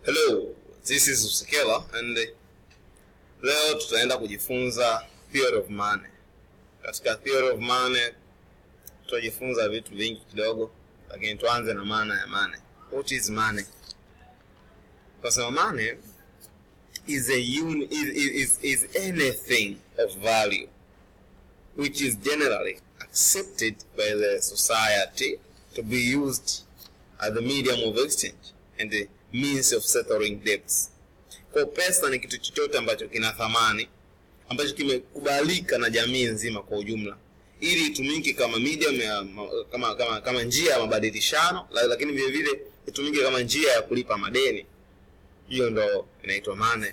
Hello, this is Usekela and uh, leo tutaenda kujifunza theory of money. Katika theory of money tutajifunza vitu vingi kidogo, lakini tuanze na maana ya money. What is money? Tunasema money is a uni, is, is, is anything of value which is generally accepted by the society to be used as the medium of exchange and the means of settling debts. Kwa pesa ni kitu chochote ambacho kina thamani ambacho kimekubalika na jamii nzima kwa ujumla ili itumike kama medium ya kama, kama, kama njia ya mabadilishano la- lakini vile vile itumike kama njia ya kulipa madeni. Hiyo ndo inaitwa money.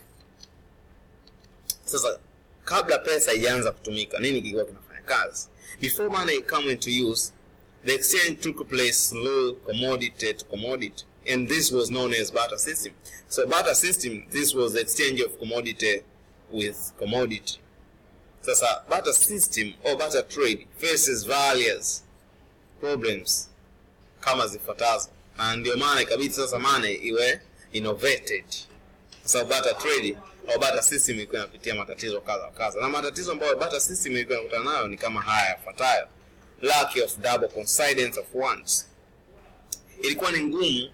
Sasa kabla pesa haijaanza kutumika, nini kilikuwa kinafanya kazi? Before money come into use, the exchange took place through commodity to commodity, and this was known as barter system. So barter system, this was the exchange of commodity with commodity. Sasa barter system or barter trade faces various problems kama zifuatazo, na ndio maana ikabidi sasa money iwe innovated kwa sababu barter trade au barter system ilikuwa inapitia matatizo kadha wa kadha, na matatizo ambayo barter system ilikuwa inakutana nayo ni kama haya yafuatayo: lack of double coincidence of wants. Ilikuwa ni ngumu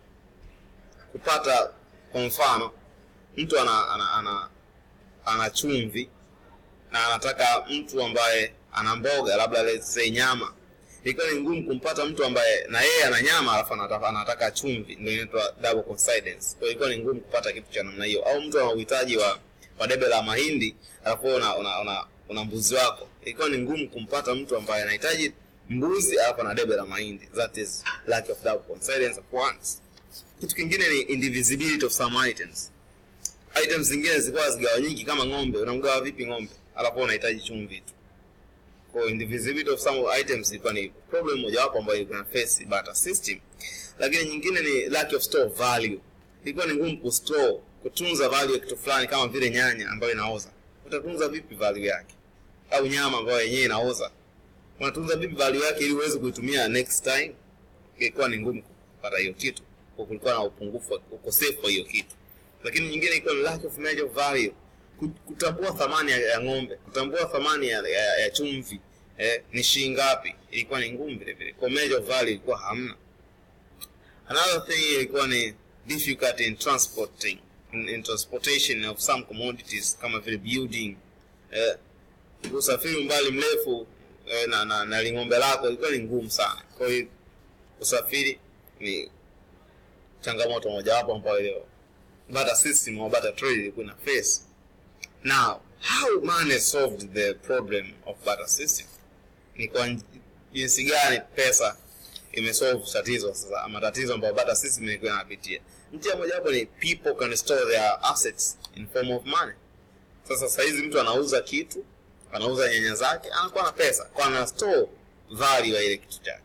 kupata, kwa mfano, mtu ana, ana, ana, ana chumvi na anataka mtu ambaye ana mboga labda let's say nyama ilikuwa ni ngumu kumpata mtu ambaye na yeye ana nyama alafu anataka, anataka chumvi ndio inaitwa double coincidence kwa hiyo ilikuwa ni ngumu kupata kitu cha namna hiyo au mtu ana uhitaji wa, wa debe la mahindi alafu wewe una, una, una, una mbuzi wako ilikuwa ni ngumu kumpata mtu ambaye anahitaji mbuzi alafu ana debe la mahindi that is lack of double coincidence of wants kitu kingine ni indivisibility of some items items zingine zilikuwa zigawanyiki kama ng'ombe unamgawa vipi ng'ombe alafu unahitaji chumvi tu kwa indivisibility of some items ilikuwa ni problem mojawapo ambayo ilikuwa na face barter system lakini nyingine ni lack of store value ilikuwa ni ngumu kustore kutunza value ya kitu fulani kama vile nyanya ambayo inaoza utatunza vipi value yake au nyama ambayo yenyewe inaoza unatunza vipi value yake ili uweze kuitumia next time ilikuwa ni ngumu kupata hiyo kitu kwa kulikuwa na upungufu wa- ukosefu wa hiyo kitu lakini nyingine ilikuwa ni lack of measure of value Ku- kutambua thamani ya, ya ng'ombe kutambua thamani ya, ya, ya chumvi eh, ni shilingi ngapi ilikuwa ni ngumu vile vile kwa measure of value ilikuwa hamna another thing ilikuwa ni difficult in transporting in, in transportation of some commodities kama vile building eh, usafiri umbali mrefu eh, na, na, na ling'ombe lako ilikuwa ni ngumu sana kwa hiyo usafiri ni changamoto mojawapo ambayo ile barter system au barter trade ilikuwa na face now how money solved the problem of barter system ni kwa nj- jinsi gani pesa imesolve tatizo sasa matatizo ambayo barter system ilikuwa inapitia njia mojawapo ni people can store their assets in form of money sasa sahizi mtu anauza kitu anauza nyanya zake anakuwa na pesa kwa ana store value ya ile kitu chake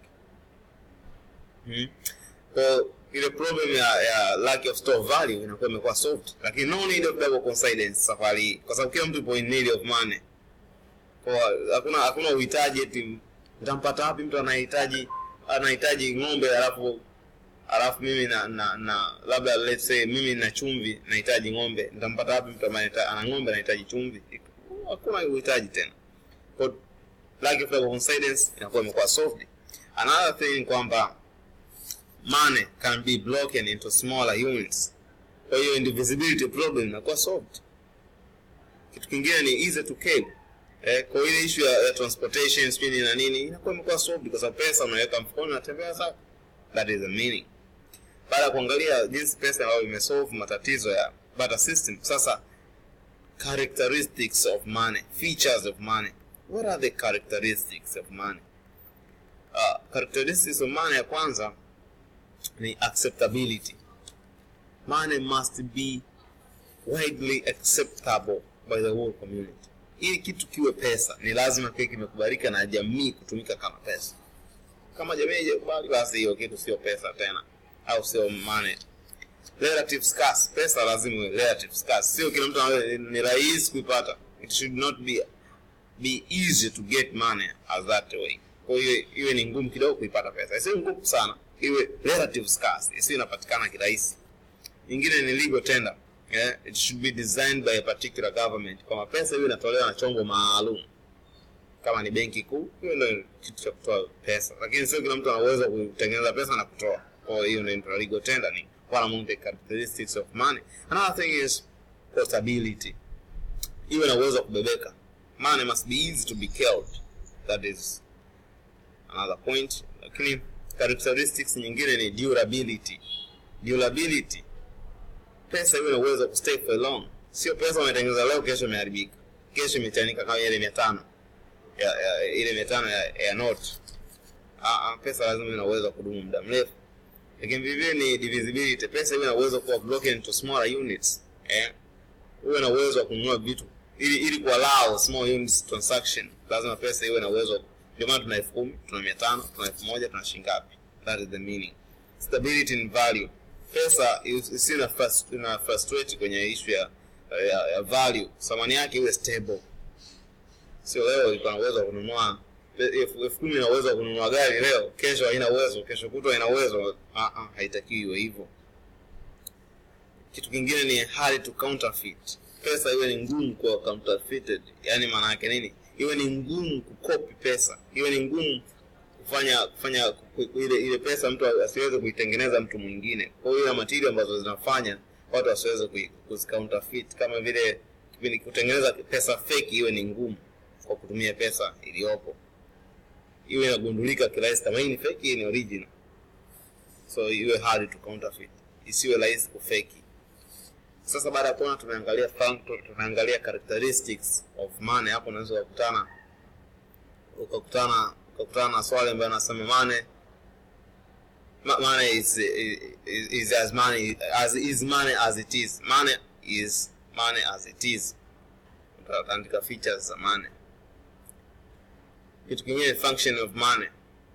hmm? kwa ile problem ya, ya lack of store value inakuwa imekuwa solved lakini no need of double coincidence safari hii kwa sababu kila mtu ipo in need of money kwa hakuna hakuna uhitaji eti utampata wapi mtu anahitaji anahitaji ng'ombe alafu alafu mimi na, na, na labda let's say mimi na chumvi nahitaji ng'ombe nitampata wapi mtu ambaye anahita- ana ng'ombe anahitaji chumvi hakuna uhitaji tena kwa lack of double coincidence inakuwa imekuwa solved another thing ni kwamba money can be broken into smaller units kwa hiyo indivisibility problem inakuwa solved kitu kingine ni easy to carry eh, kwa hiyo ile issue ya, ya transportation sijui nini na nini inakuwa imekuwa solved kwa sababu pesa unaweka mfukoni unatembea sawa that is the meaning baada ya kuangalia jinsi pesa ambayo imesolve matatizo ya barter system sasa characteristics of money features of money what are the characteristics of money uh, characteristics of money ya kwanza ni acceptability money must be widely acceptable by the whole community ili kitu kiwe pesa ni lazima kiwe kimekubalika na jamii kutumika kama pesa kama jamii haijakubali basi hiyo kitu sio pesa tena au sio money relative scarce pesa lazima iwe relative scarce sio kila mtu anawe- ni rahisi kuipata it should not be be easy to get money as that way kwa hiyo iwe ni ngumu kidogo kuipata pesa isiwe ngumu sana iwe relative scarce isiwe inapatikana kirahisi nyingine ni legal tender yeah? it should be designed by a particular government kwamba pesa hiyo inatolewa na chombo maalum kama ni benki kuu hiyo ndio kitu cha kutoa pesa lakini sio kila mtu ana uwezo wa kutengeneza pesa na kutoa kwa hiyo ndio inaitwa legal tender ni one among the characteristics of money another thing is portability iwe na uwezo wa kubebeka money must be easy to be carried that is another point lakini characteristics nyingine ni durability durability pesa iwe na uwezo wa kustay for long sio pesa umetengeneza leo kesho imeharibika kesho imechanika kama ile mia tano ya, ya, ile mia tano ya, ya note ah, ah, pesa lazima iwe na uwezo wa kudumu muda mrefu lakini vivyo ni divisibility pesa iwe na uwezo kuwa broken into smaller units eh uwe na uwezo wa kununua vitu ili ili kuallow small units transaction lazima pesa iwe na uwezo ndio maana tuna elfu kumi tuna mia tano tuna elfu moja tuna shilingi ngapi that is the meaning stability in value pesa isi na frust- ina frustrate kwenye issue ya, ya, ya value thamani yake iwe stable sio leo iko na uwezo wa kununua elfu elfu kumi ina uwezo wa kununua gari leo kesho haina uwezo kesho kutwa ina uwezo ah, ah, haitakiwi iwe hivyo kitu kingine ni hard to counterfeit pesa iwe ni ngumu kuwa counterfeited yani maana yake nini iwe ni ngumu kukopi pesa iwe ni ngumu kufanya kufanya ku- ku- ile ile pesa mtu asiweze kuitengeneza mtu mwingine kwa hiyo ile material ambazo zinafanya watu wasiweze kui- kuzicounterfeit kama vile vile kutengeneza pesa fake iwe ni ngumu kwa kutumia pesa iliyopo iwe inagundulika kirahisi kama hii ni fake hii ni original so iwe hard to counterfeit isiwe rahisi kufeki sasa baada ya kuona tumeangalia func- tumeangalia characteristics of money hapo unaweza ukakutana ukakutana ukakutana na swali ambayo anasema money ma- money is, is, is as money as is money as it is money is money as it is utaandika features za money kitu kingine function of money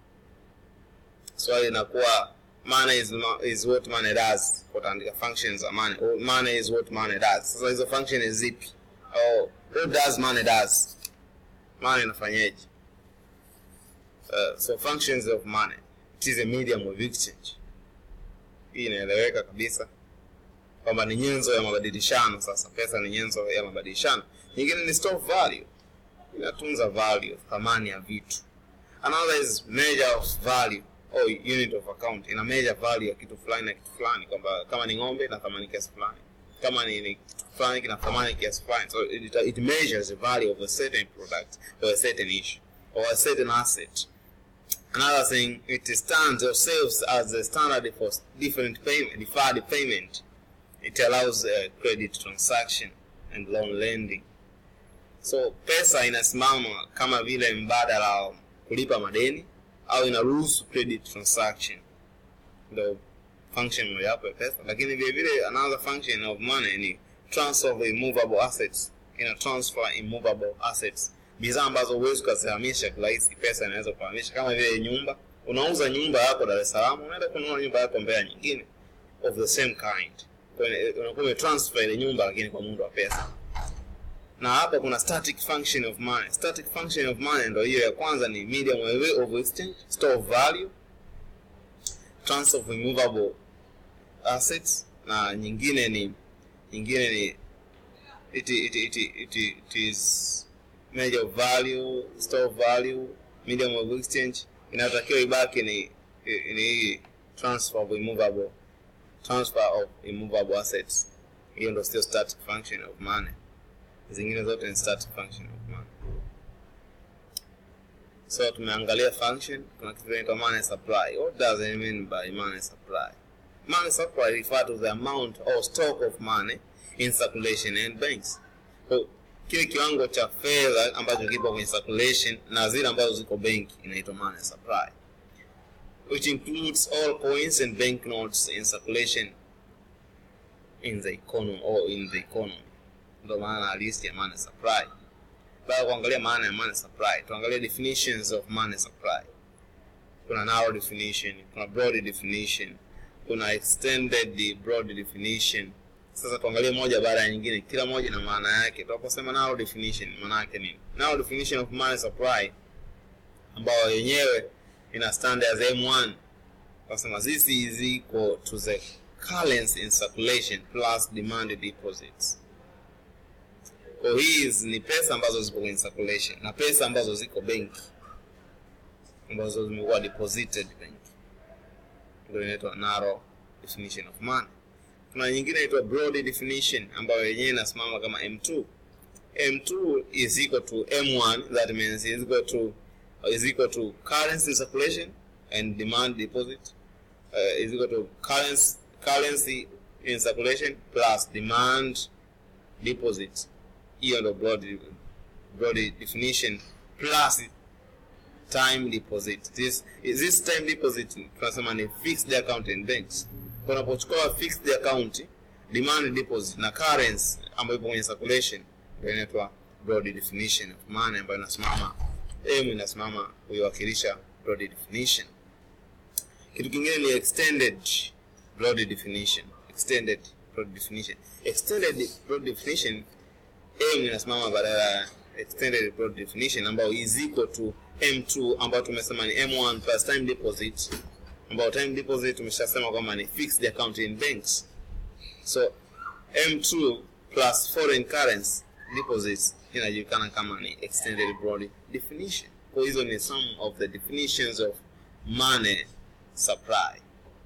swali inakuwa money is, mo- is what money does utaandika functions za money Or money is what money does sasa hizo function ni zipi oh, what does money does money inafanyaje uh, so functions of money it is a medium of exchange hii inaeleweka kabisa kwamba ni nyenzo ya mabadilishano sasa pesa ni nyenzo ya mabadilishano nyingine ni store of value inatunza value thamani ya vitu another is measure of value or unit of account ina measure value ya kitu fulani na kitu fulani kwamba kama ni ng'ombe ina thamani kiasi fulani kama ni, ni kitu fulani kina thamani kiasi fulani so it, it measures the value of a certain product or a certain issue or a certain asset another thing it stands or serves as a standard for different payment deferred payment it allows uh, credit transaction and loan lending so pesa inasimama kama vile mbadala wa kulipa madeni au inaruhusu credit transaction ndo function mojawapo ya pesa lakini vile vile another function of money ni transfer of immovable assets ina transfer immovable assets bidhaa ambazo huwezi ukazihamisha kirahisi pesa inaweza kuhamisha kama vile nyumba unauza nyumba yako dar es salaam unaenda kununua nyumba yako mbea nyingine of the same kind Kwa hiyo unakuwa umetransfer ile nyumba lakini kwa muundo wa pesa na hapa kuna static function of money static function of money ndo hiyo ya kwanza ni medium of exchange store of value transfer of immovable assets na nyingine ni nyingine ni it, it, it, it, it is measure of value store of value medium of exchange inayotakiwa ibaki ni ni hii transfer of immovable transfer of immovable assets hiyo ndo sio static function of money zingine zote ni static function of money so tumeangalia function kuna kitu inaitwa money supply what does it mean by money supply money supply refer to the amount or stock of money in circulation and banks so, kile kiwango cha fedha ambacho kipo kwenye circulation na zile ambazo ziko benki inaitwa money supply which includes all coins and banknotes in circulation in the economy or in the economy ndo maana halisi ya money supply baada ya kuangalia maana ya money supply tuangalie definitions of money supply kuna narrow definition kuna broad definition kuna extended broad definition sasa tuangalie moja baada ya nyingine kila moja na maana yake tunaposema narrow definition maana yake nini narrow definition of money supply ambayo yenyewe ina stand as m1 tunasema this is equal to the currency in circulation plus demand deposits kwa hizi ni pesa ambazo zipo kwenye circulation na pesa ambazo ziko benki ambazo zimekuwa deposited benki ndio inaitwa narrow definition of money kuna nyingine inaitwa broad definition ambayo yenyewe inasimama kama m2 m2 is equal to m1 that means is equal to is equal to currency in circulation and demand deposit uh, is equal to currency currency in circulation plus demand deposit hiyo ndo broad, broad definition plus time deposit this, this time deposit tunasema ni fixed account in banks unapochukua fixed account demand deposit na currency ambayo ipo kwenye circulation ndio inaitwa broad definition of money ambayo inasimama m inasimama kuiwakilisha broad definition kitu kingine ni extended broad definition extended broad definition extended broad definition m inasimama badala ya extended broad definition ambayo is equal to m2 ambayo tumesema ni m1 plus time deposit ambayo time deposit tumeshasema kwamba ni fixed account in banks so m2 plus foreign currency deposits inajulikana kama ni extended broad definition kwa hizo ni some of the definitions of money supply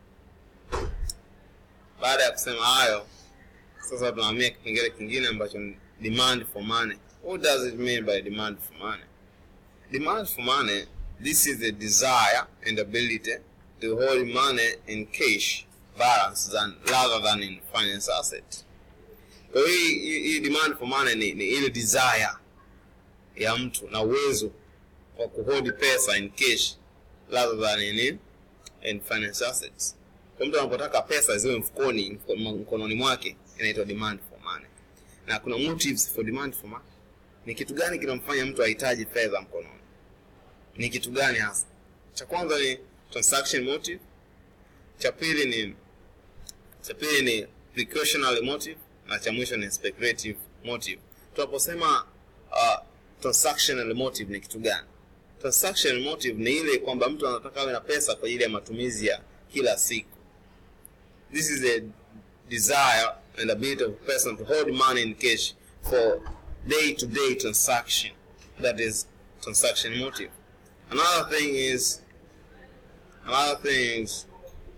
baada ya kusema hayo sasa tunahamia kipengele kingine ambacho ni demand for money what does it mean by demand for money demand for money this is the desire and ability to hold money in cash balance than, rather than in finance asset kwa hiyo hii hii- hii demand for money ni, ni ile desire ya mtu na uwezo wa kuhold pesa in cash rather than in, in finance assets kwa mtu anapotaka pesa ziwe mfukoni mko- mkononi mwake inaitwa demand for money na kuna motives for demand for money ni kitu gani kinamfanya mtu ahitaji fedha mkononi ni kitu gani hasa cha kwanza ni transaction motive cha pili ni cha pili ni precautionary motive na cha mwisho ni speculative motive tunaposema uh, transactional motive ni kitu gani transaction motive ni ile kwamba mtu anataka awe na pesa kwa ajili ya matumizi ya kila siku this is a desire and ability of a person to hold money in cash for day to day transaction that is transaction motive another thing is another thing is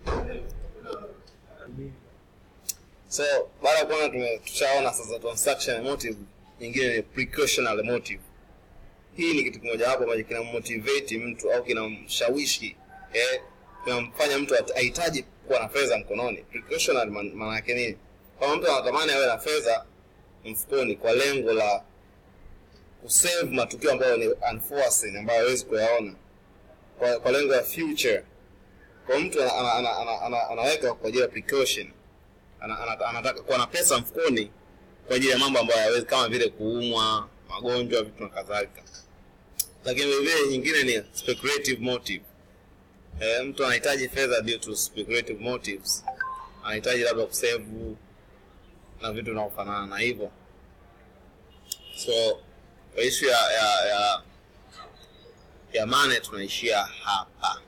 so baada ya kuona tume- tushaona sasa transaction motive nyingine ni precautionary motive hii ni kitu kimoja hapo ambacho kinammotivate mtu au kinamshawishi eh, kinamfanya mtu at- ahitaji kuwa na fedha mkononi precautionary man- maana yake nini kama mtu anatamani awe na fedha mfukoni kwa lengo la kusave matukio ambayo ni unforeseen ambayo hawezi kuyaona kwa, kwa lengo ya future kwa mtu ana, ana, ana, ana, ana, anaweka kwa ajili ya precaution ana, ana, anataka kuwa na pesa mfukoni kwa ajili ya mambo ambayo hawezi kama vile kuumwa magonjwa vitu na kadhalika lakini vilevile nyingine ni speculative motive eh, mtu anahitaji fedha due to speculative motives anahitaji labda kusevu na vitu vinavyofanana na hivyo so kwa ishu ya ya ya ya mane tunaishia hapa